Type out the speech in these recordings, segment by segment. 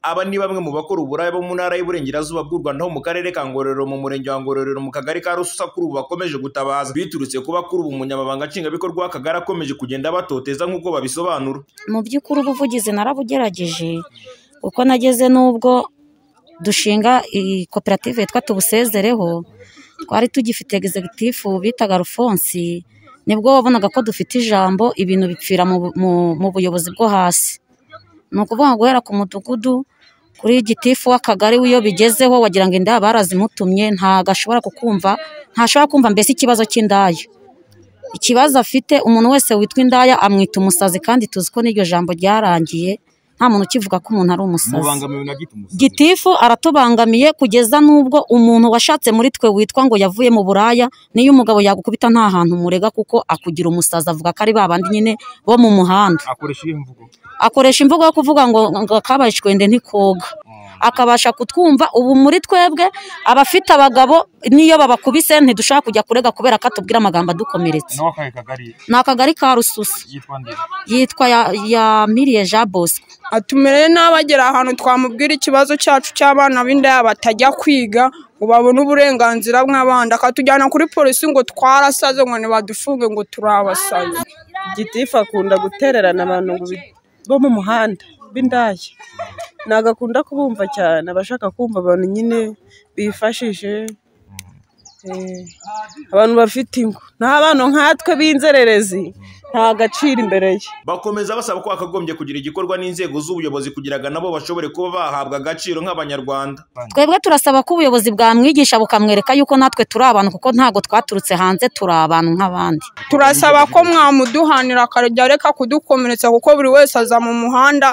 Aba ni bamwe mu bakora uburaya bo mu ntara y'Iburengerazuba bw'u Rwanda ho mu karere ka Ngororero mu murenge wa Ngororero mu kagari ka Rususa kuri ubu bakomeje gutabaza biturutse kuba kuri ubu umunyamabanga nshingwabikorwa w'akagari akomeje kugenda abatoteza nk'uko babisobanura. mu by'ukuri ubuvugizi narabugerageje kuko nageze n'ubwo dushinga iyi koperative yitwa tubusezereho twari tugifite egizegitifu bitaga rufonsi nibwo wabonaga ko dufite ijambo ibintu bipfira mu bu- mu- mu buyobozi bwo hasi ni ukuvuga guhera ku mudugudu kuri gitifu w'akagari we iyo bigezeho wagira ngo indaya barazimutumye ntabwo ashobora kukumva ntashobora kumva mbese ikibazo cy'indaya ikibazo afite umuntu wese witwa indaya amwita umusazi kandi tuzi ko n'iryo jambo ryarangiye nta muntu ukivuga ko umuntu ari umusazi mubangamiwe na giti umusazi gitifu aratubangamiye kugeza n'ubwo umuntu washatse muri twe witwa ngo yavuye mu buraya niyo umugabo yagukubita nta hantu murega kuko akugira umusazi avuga ko ari ba bandi nyine bo mu muhanda akoresha iyihe mvugo akoresha imvugo yo kuvuga ngo ngo akabaye icwende ntikoga akabasha kutwumva ubu muri twebwe abafite abagabo niyo babakubise ntidushobora kujya kurega kubera ko atubwira amagambo adukomeretsa nawe akahe kagari ni akagari ka rususa yitwa nde yitwa ya- yamiriye jean bosco atumereye nabi agera ahantu twamubwira ikibazo cyacu cy'abana b'indaya batajya kwiga ngo babone uburenganzira bw'abandi akatujyana kuri polisi ngo twarasaze ngo ntibadufunge ngo turabasaze gitifu akunda gutererana abantu ngo bi- bo mu muhanda b'indaya ntabwo akunda kubumva cyane aba ashaka kumva abantu nyine bifashishe eh, abantu bafite ingo n'abana nkatwe b'inzererezi nta gaciro imbere ye Bakomeza basaba ko hakagombye kugira igikorwa n'inzego z'ubuyobozi kugira ngo nabo bashobore kuba bahabwa agaciro nk'Abanyarwanda. twebwe turasaba ko ubuyobozi bwamwigisha bukamwereka yuko natwe turi abantu kuko ntabwo twaturutse hanze turi abantu nk'abandi turasaba ko mwamuduhanira akajya areka kudukomeretsa kuko buri wese aza mu muhanda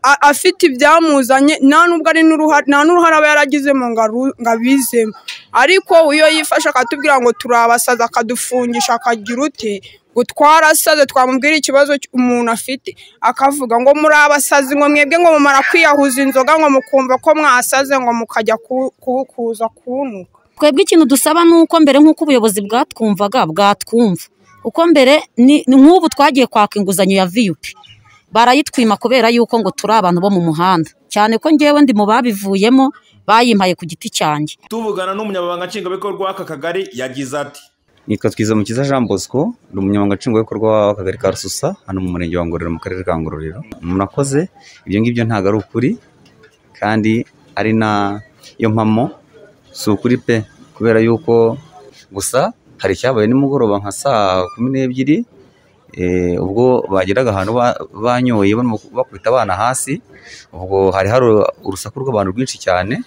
a- afite ibyamuzanye nta n'ubwo ari n'uruhare nta n'uruhare aba yaragizemo ngo aru- ngo abizemo ariko iyo yifashe akatubwira ngo turabasaza akadufungisha akagira ute ngo twarasaze twamubwira ikibazo cy- umuntu afite akavuga ngo muri abasazi ngo mwebwe ngo mumara kwiyahuza inzoga ngo mukumva ko mwasaze ngo mukajya ku- ku- kuza kunuka twebwe ikintu dusaba ni uko mbere nk'uko ubuyobozi bwatwumvaga bwatwumva kuko mbere ni ni nk'ubu twagiye kwaka inguzanyo ya viyupi barayitwima kubera yuko ngo turi abantu bo mu muhanda cyane ko ngewe ndi mu babivuyemo bayimpaye ku giti cyanjye Tuvugana n'umunyamabanga nshingwabikorwa w'aka kagari yagize ati nitwa twizamukiza jean bosco ndi umunyamabanga nshingwabikorwa w'akagari ka rususa hano mu murenge wa ngororero mu karere ka ngororero murakoze ibyo ngibyo ntabwo ari ukuri kandi ari na iyo mpamo si ukuri pe kubera yuko gusa hari icyabaye nimugoroba nka saa kumi n'ebyiri eh, ubwo bageraga ahantu ba- banyoye barimo bakubita abana hasi ubwo hari hari urusaku rw'abantu rwinshi cyane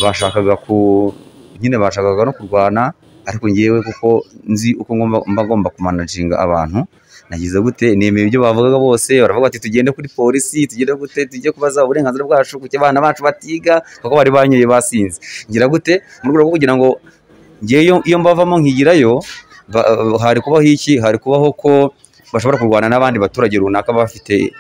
bashakaga ku nyine bashakaga no kurwana ariko ngewe kuko nzi uko ngomba- mba ngomba kumanaginga abantu nagize gute nemeye ibyo bavugaga bose baravuga bati tugende kuri polisi tugende gute tujye kubaza uburenganzira bwacu kuki abana bacu batiga kuko bari banyoye basinze ngira gute mu rwego rwo kugira ngo ngewe iyo mbavamo nkigirayo ba- hari kubaho iki hari kubaho ko bashobora kurwana n'abandi baturage runaka baba bafite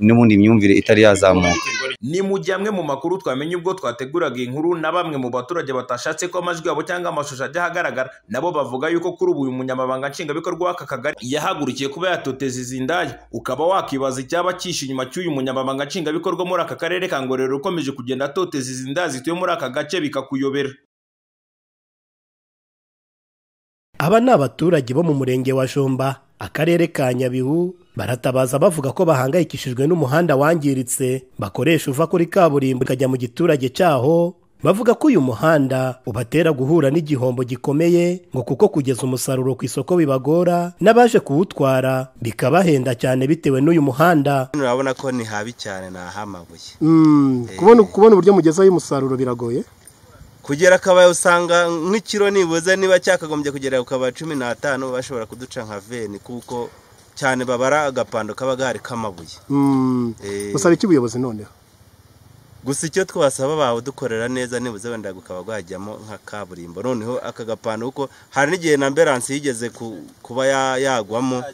n'ubundi imyumvire itari yazamuka ni mu gihe amwe mu makuru twamenye ubwo twateguraga iyi nkuru na bamwe mu baturage batashatse ko amajwi yabo cyangwa amashusho ajya ahagaragara nabo bavuga yuko kuri ubu uyu munyamabanga nshingwabikorwa w'aka kagari yahagurukiye kuba yatoteza izi ndaya ukaba wakibaza icyaba cyishe inyuma cy'uyu munyamabanga nshingwabikorwa muri aka karere ka ngororero ukomeje kugenda atoteza izi ndaya zituye muri aka gace bikakuyobera Aba ni abaturage bo mu murenge wa Jomba, akarere ka Nyabihu, baratabaza bavuga ko bahangayikishijwe n'umuhanda wangiritse bakoresha uva kuri kaburimbo ukajya mu giturage cyaho, bavuga ko uyu muhanda ubatera guhura n'igihombo gikomeye ngo kuko kugeza umusaruro ku isoko bibagora n'abaje kuwutwara bikabahenda cyane bitewe n'uyu muhanda. urabona ko ni habi cyane ni ahamabuye kubona kubona uburyo mugezaho umusaruro biragoye. kugera akabaya usanga nk'ikiro nibuze niba cyakagombye kugera ku kabaya cumi n'atanu bashobora kuduca nka veni kuko cyane babara agapando kaba gahari k'amabuye Eh, iki ubuyobozi noneho? gusa icyo twasaba bawudukorera neza nibuze wenda gukaba gwajyamo nka kaburimbo noneho aka gapando kuko hari n'igihe na ambiransi yigeze ku- kuba ya- yagwamo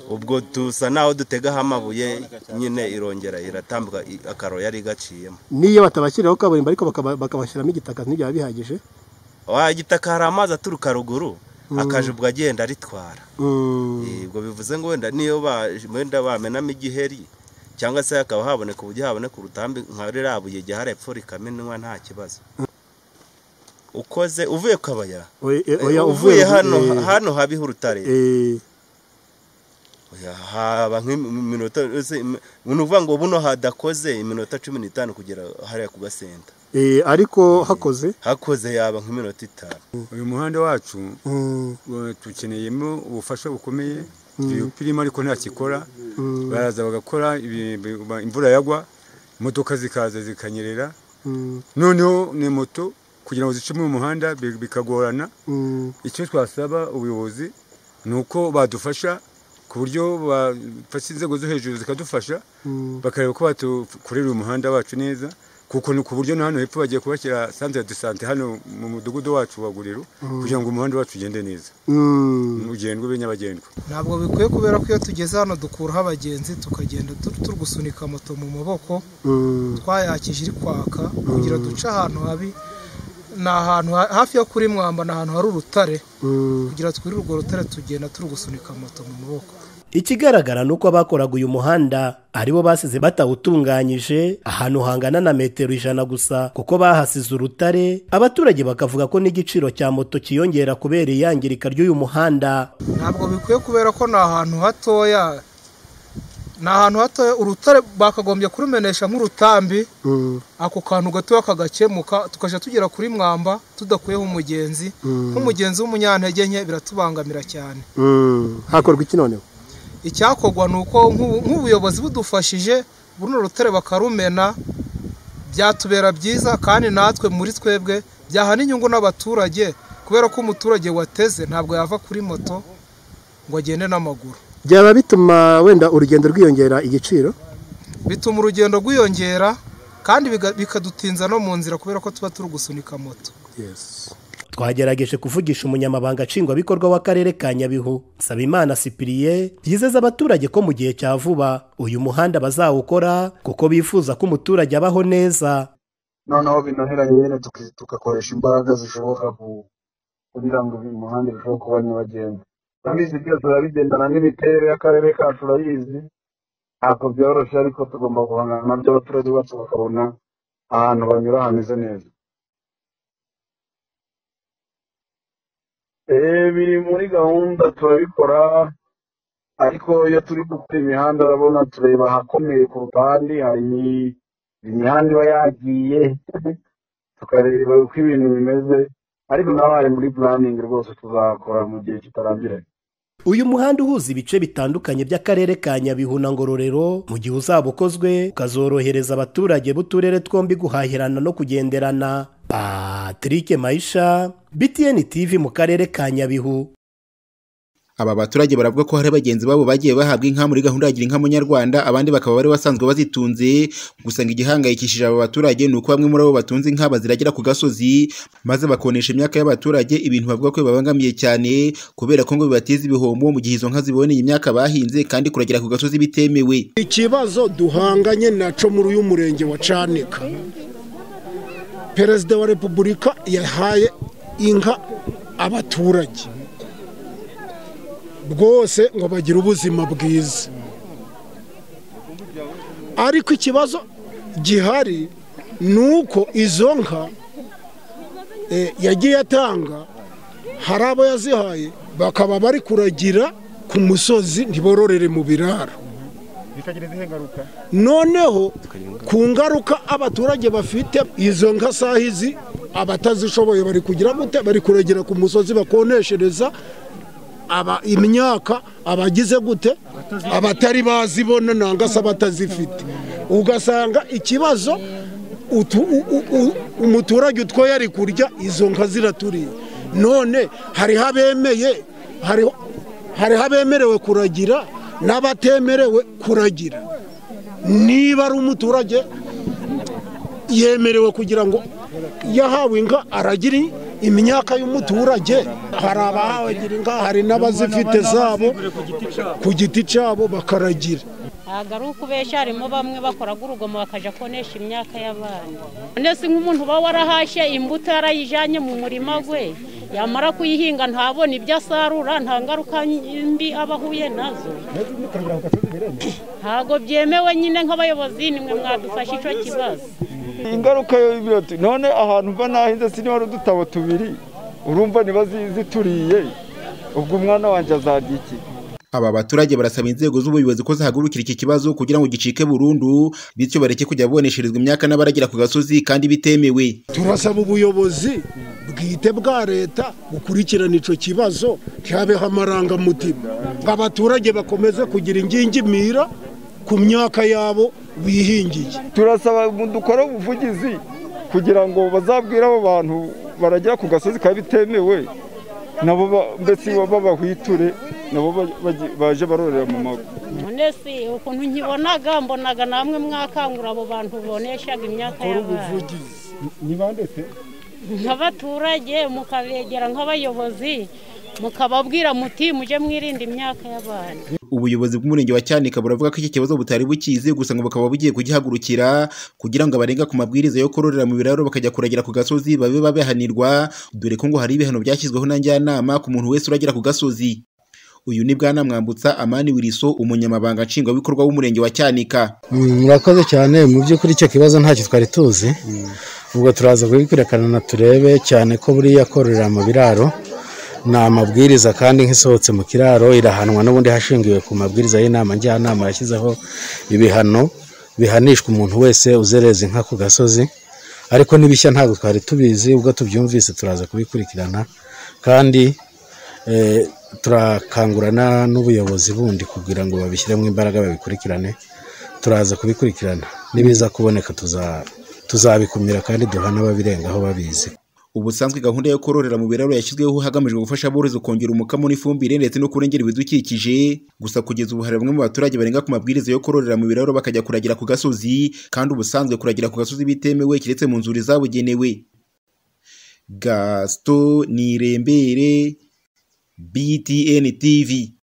ubwo dusa naho dutegaho amabuye nyine irongera iratambuka i- akaro yari igaciyemo Niyo batabashyiriraho kaburimbo ariko bakabashyiramo igitaka ntibyaba bihagije. wa gitaka hari amazi aturuka ruguru akajubwa agenda aritwara Eh, ubwo bivuze ngo wenda niyo ba- wenda bamenamo igiheri cyangwa se hakaba haboneka uburyo haboneka urutambi nka ririya buye igihe harepfo rikamenwa nta kibazo ukoze uvuye ku kabaya oya uvuye hano eh, hano habiho urutare eh, Oya, haba nk'iminota ese, im- ni ukuvuga ngo buno hadakoze iminota cumi n'itanu kugera hariya ku gasenta eh, ariko hakoze hakoze yaba nk'iminota itanu uyu muhanda wacu mm, uh, tukeneyemo ubufasha bukomeye tuyupirimo ariko ntakikora baraza bagakora ibi- ba- imvura yagwa imodoka zikaza zikanyerera mm, noneho ni moto kugira ngo zicemo mu muhanda bi- bikagorana mm, icyo twasaba ubuyobozi ni uko badufasha ku buryo bafashe inzego zo hejuru zikadufasha mm, bakareba ko batukorera umuhanda wacu neza kuko ni ku buryo na hano hepfo bagiye kubashyira santere de sante hano mu mudugudu wacu wa guriro kugira ngo umuhanda wacu ugende neza mm. ugendwe ube nyabagendwa ntabwo bikwiye kubera ko iyo tugeze hano dukuraho abagenzi tukagenda tu- turi gusunika moto mu maboko twayakije iri kwaka kugira duce ahantu habi ni ahantu ha- hafi yo kuri mwamba ni ahantu hari urutare kugira twiri urwo rutare tugenda turi gusunika moto mu maboko ikigaragara ni uko abakoraga uyu muhanda aribo basize batawutunganyije ahantu hangana na metero ijana gusa kuko bahasize urutare abaturage bakavuga ko n'igiciro cya moto kiyongera kubera iyangirika ry'uyu muhanda ntabwo bikwiye kubera ko ni ahantu hatoya ni ahantu hatoya urutare bakagombye kurumenesha nk'urutambi ako kantu gatoya kagakemuka tukajya tugera kuri mwamba tudakuyeho umugenzi nk'umugenzi w'umunyantege nke biratubangamira cyane hakorwa iki noneho icyakorwa ni uko nk'ubu- nk'ubuyobozi budufashije buno rutare bakarumena byatubera byiza kandi natwe muri twebwe byahana inyungu n'abaturage kubera ko umuturage wateze ntabwo yava kuri moto ngo agende n'amaguru byaba bituma wenda urugendo rwiyongera igiciro bituma urugendo rwiyongera kandi biga- bikadutinza no mu nzira kubera ko tuba turi gusunika moto twagerageje kuvugisha umunyamabanga nshingwabikorwa w'akarere ka nyabihu nsabimana sipiriye yizeza abaturage ko mu gihe cya vuba uyu muhanda bazawukora kuko bifuza ko umuturage abaho neza noneho binoheranye nyine tuki- tugakoresha imbaraga zishoboka ku- kugira ngo uyu muhanda urusheho kuba nyabagendwa turabizi byose turabigendana n'imiterere y'akarere kacu turayizi ntabwo byoroshye ariko tugomba guhangana nabyo abaturage bacu bakabona ahantu banyura hameze neza Eh, biri muri gahunda turabikora ariko iyo turi gukora imihanda urabona tureba ahakomeye kuruta ahandi hari imihanda iba yagiye tukareba uko ibintu bimeze ariko nawe hari muri puraningi rwose tuzakora mu gihe kitarambiranye uyu muhanda uhuza ibice bitandukanye by'akarere ka nyabihu na ngororero mu gihe uzaba ukozwe ukazorohereza abaturage b'uturere twombi guhahirana no kugenderana patrick mayisha btn tv mu karere ka nyabihu aba baturage baravuga ko hari bagenzi babo bagiye bahabwa inka muri gahunda ya gira inka munyarwanda abandi bakaba bari basanzwe bazitunze gusa ngo igihangayikishije aba baturage ni uko bamwe muri abo batunze inka baziragira ku gasozi maze bakonesha imyaka y'abaturage ibintu bavuga ko bibabangamiye cyane kubera ko ngo bibateza ibihombo mu gihe izo nka ziboneye imyaka bahinze kandi kuragira ku gasozi bitemewe ikibazo duhanganye nacyo muri uyu murenge wa canika perezida wa repubulika yahaye inka abaturage rwose ngo bagire ubuzima bwiza ariko ikibazo gihari ni uko izo nka eh, yagiye atanga hari abo yazihaye bakaba bari kuragira ku musozi ntibororere mu biraro noneho ku ngaruka abaturage bafite izo nka saha izi abatazishoboye bari kugira gute bari kuregera ku musozi bakoneshereza aba imyaka abagize gute abatari bazibona nanga se abatazifite ugasanga ikibazo utu- u- u- u- umuturage utwoye ari kurya izo nka ziraturiye none hariho abemeye hariho hariho abemerewe kuragira n'abatemerewe kuragira niba ari umuturage yemerewe kugira ngo yahawe inka aragira imyaka y'umuturage hari abahagira inka hari n'abazifite zabo ku giti cyabo bakaragira ntabwo ari ukubeshya harimo bamwe bakoraga urugomo bakajya konesha imyaka y'abandi none se nk'umuntu uba warahashye imbuto yarayijyanye mu murima we yamara kuyihinga ntabona ibyo asarura nta ngaruka mbi aba ahuye nazo ntabwo byemewe nyine nk'abayobozi nimwe mwadufasha icyo kibazo ingaruka y'ibiroti none ahantu mba nahinze siniho hari udutabo tubiri urumva niba zi- zituriye ubwo umwana wanjye azarya iki Aba baturage barasaba inzego z'ubuyobozi ko zahagurukira iki kibazo kugira ngo gicike burundu bityo bareke kujya bonesherezwa imyaka n'abaragera ku gasozi kandi bitemewe. turasaba ubuyobozi bwite bwa leta gukurikirana icyo kibazo cyabeho amarangamutima abaturage bakomeze kugira ingingimira ku myaka yabo bihingiye turasaba dukore ubuvugizi kugira ngo bazabwire abo bantu baragera ku gasozi kaba bitemewe nabo ba- mbese baba bahwiture nabo ba- baje- baje barorera mu mago none si ukuntu nkibonaga mbonaga namwe mwakangura abo bantu boneshaga imyaka y'abana ni bande se nk'abaturage mukabegera nk'abayobozi mukababwira muti mujye mwirinda imyaka y'abana Ubuyobozi bw'umurenge wa Cyanika buravuga ko iki kibazo butari bukizi gusa ngo bakaba bugiye kugihagurukira kugira ngo abarenga ku mabwiriza yo kororera mu biraro bakajya kuragira ku gasozi babe babihanirwa dore ko ngo hari ibihano byashyizweho na njyanama ku muntu wese uragira ku gasozi. Uyu ni Bwana Mwambutsa Amani Wiriso umunyamabanga nshingwabikorwa w'umurenge wa Cyanika. murakoze cyane mu by'ukuri icyo kibazo ntacyo twari tuzi ubwo turaza kubikwirakana turebe cyane ko buriya kororera mu biraro ni amabwiriza kandi nk'isohotse mu kiraro irahanwa n'ubundi hashingiwe ku mabwiriza y'inama njyanama yashyizeho ibihano bihanishwa umuntu wese uzereza inka ku gasozi ariko n'ibishya ntabwo twari tubizi ubwo tubyumvise turaza kubikurikirana kandi eh, turakangurana n'ubuyobozi bundi kugira ngo babishyiremo imbaraga babikurikirane turaza kubikurikirana nibiza kuboneka tuza- tuzabikumira kandi duhana ababirengaho babizi Ubusanzwe gahunda yo kororera mu biraro yashyizweho hagamijwe gufasha aborozi kongera umukamo n'ifumbire ndetse no kurengera ibidukikije. Gusa kugeza ubu hari bamwe mu baturage barenga ku mabwiriza yo kororera mu biraro bakajya kuragira ku gasozi, kandi ubusanzwe kuragira ku gasozi bitemewe kiretse mu nzuri zabugenewe. Gaston Nirembere, BTN TV.